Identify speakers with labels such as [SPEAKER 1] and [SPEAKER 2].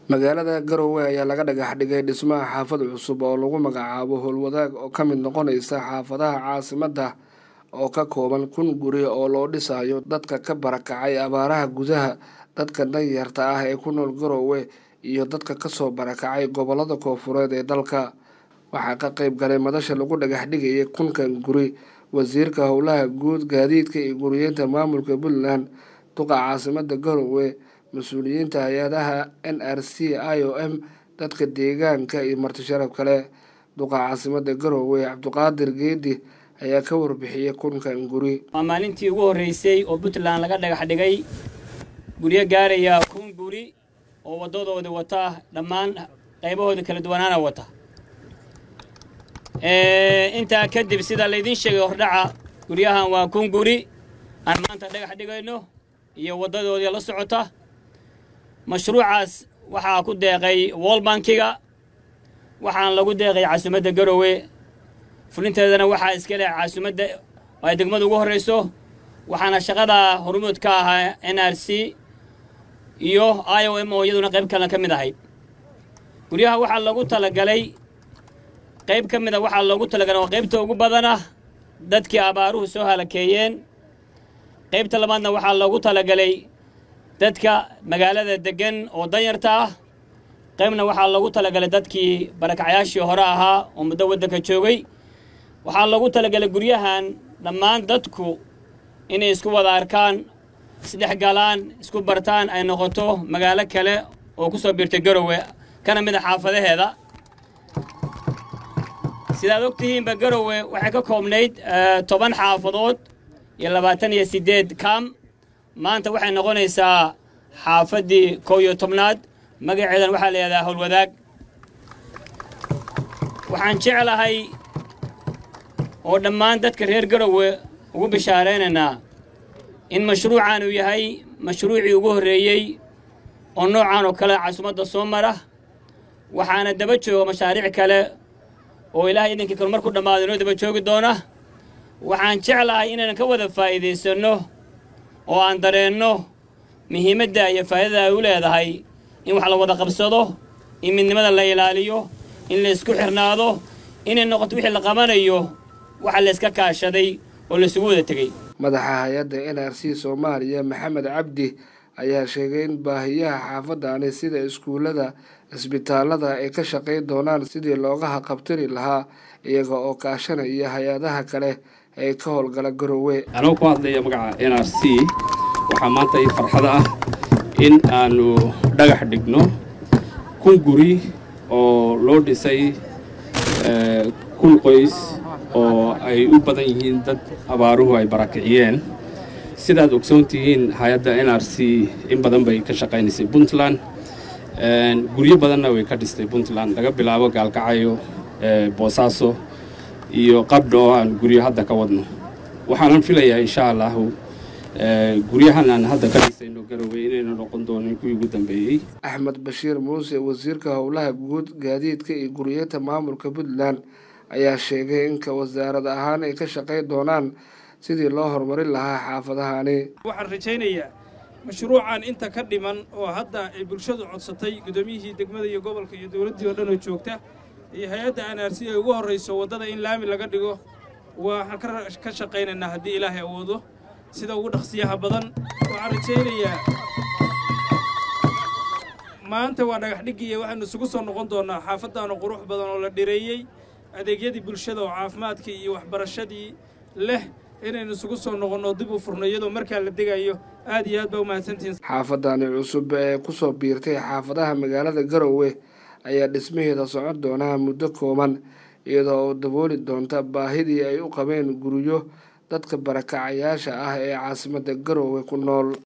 [SPEAKER 1] magaalada garowe ayaa laga dhagax dhigay dhismaha xaafad cusub oo lagu magacaabo howlwadaag oo ka mid noqonaysa xaafadaha caasimadda oo ka kooban kun guri oo loo dhisayo dadka ka barakacay abaaraha gudaha dadka danyarta ah ee ku nool garowe iyo dadka kasoo barakacay gobolada koofureed ee dalka waxaa ka qeyb galay madasha lagu dhagax dhigayay kunkan guri wasiirka howlaha guud gaadiidka iyo guriyeenta maamulka puntland duqa caasimada garowe mas-uuliyiinta hay-adaha n r c i o m dadka deegaanka iyo marti sharaf kale duqa caasimada garowe cabdiqaadir geedi ayaa ka warbixiyay kunkan guri
[SPEAKER 2] waa maalintii ugu horreysay oo puntland laga dhagax dhigay guryo gaaraya kun guri oo waddadooda wata dhammaan qaybahooda kala duwanaana wata intaa kadib sida laydiin sheegay hordhaca guryahan waa kun guri aan maanta dhagax dhigayno iyo waddadoodii la socota mashruucaas waxaa ku deeqay wol bankiga waxaan lagu deeqay caasimadda garowe fulinteedana waxaa iska leh caasimadda ay degmada ugu horrayso waxaana shaqada hormuud ka ahaa n r c iyo i o m oo iyaduna qayb kale ka mid ahayd guryaha waxaa lagu talagalay qayb ka mid a waxaa loogu talagalay oo qaybta ugu badana dadkii abaaruhu soo halakeeyeen qaybta labaadna waxaa loogu talagalay dadka magaalada deggan oo danyarta ah qaybna waxaa loogu talagalay dadkii barakacyaashii hore ahaa oo muddo waddanka joogay waxaa loogu talagalay guryahan dhammaan dadku inay isku wada arkaan isdhex galaan isku bartaan ay noqoto magaalo kale oo ku soo biirtay garowe kana mid a xaafadaheeda sidaad og tihiinba garowe waxay ka koobnayd toban xaafadood iyo labaatan iyo siddeed kam maanta waxay noqonaysaa xaafaddii kow iyo tobnaad magaceedan waxaa la yidhahdaa howlwadaag waxaan jeclahay oo dhammaan dadka reer garowe ugu bishaaraynaynaa in mashruucan uu yahay mashruucii ugu horreeyey oo noocan oo kale caasimadda soo mara waxaana daba jooga mashaariic kale oo ilaahay idinkii kale marku dhammaado inoo daba joogi doona waxaan jeclahay inaan ka wada faa'iidaysanno oo aan dareenno muhiimadda iyo faa'idada ay u leedahay in wax la wada qabsado in midnimada la ilaaliyo in la isku xirnaado inay noqoto wixii la qabanayo waxa la iska kaashaday oo la isugu wada tegey
[SPEAKER 1] madaxa hay-adda n r c soomaaliya maxamed cabdi ayaa sheegay in baahiyaha xaafadani sida iskuullada cisbitaalada ay ka shaqayn doonaan sidii looga haqabtiri lahaa iyaga oo kaashanaya hay-adaha kale ee ka howlgala garowe
[SPEAKER 3] anoo ku hadlaya magaca n r c waxaa maanta ii farxada ah in aanu dhagax dhigno kun guri oo loo dhisay kun qoys oo ay u badan yihiin dad abaaruhu ay barakiciyeen sidaad ogsoon tihiin hay-adda n r c in badan bay ka shaqaynaysay puntland guryo badanna way ka dhistay puntland laga bilaabo gaalkacayo boosaaso iyo qabdho oo aan guryo hadda ka wadno waxaanan filayaa insha allahu guryahan aan hadda ka dhisayno garowe inayna noqon doonin kuwii ugu dambeeyey
[SPEAKER 1] axmed bashiir muuse wasiirka howlaha guud gaadiidka iyo guriyeenta maamulka puntland ayaa sheegay inka wasaarad ahaan ay ka shaqayn doonaan sidii loo horumarin lahaa xaafadahani
[SPEAKER 4] waxaan rajaynayaa mashruucan inta ka dhiman oo hadda ay bulshadu codsatay guddoomiyihii degmada iyo gobolka iyo dowladdii oo dhan oo joogta iyo hay-adda n r c ay ugu horrayso waddada in laami laga dhigo waxaan ka shaqaynaynaa haddii ilaahay awoodo sida ugu dhaqsiyaha badan waxaan rajaynayaa maanta waa dhagax dhiggiya waxaynu isugu soo noqon doonnaa xaafaddaanu qurux badan oo la dhireeyey adeegyadii bulshada oo caafimaadkii iyo waxbarashadii leh inaynu isugu soo noqonno dib u furno iyadoo markaa la degayo aad iyo aad baa u mahadsantihiin
[SPEAKER 1] xaafadani cusub ee kusoo biirtay xaafadaha magaalada garowe ayaa dhismaheeda socon doonaa muddo kooban iyadoo oo dabooli doonta baahidii ay u qabeen guryo dadka barakacayaasha ah ee caasimadda garowe ku nool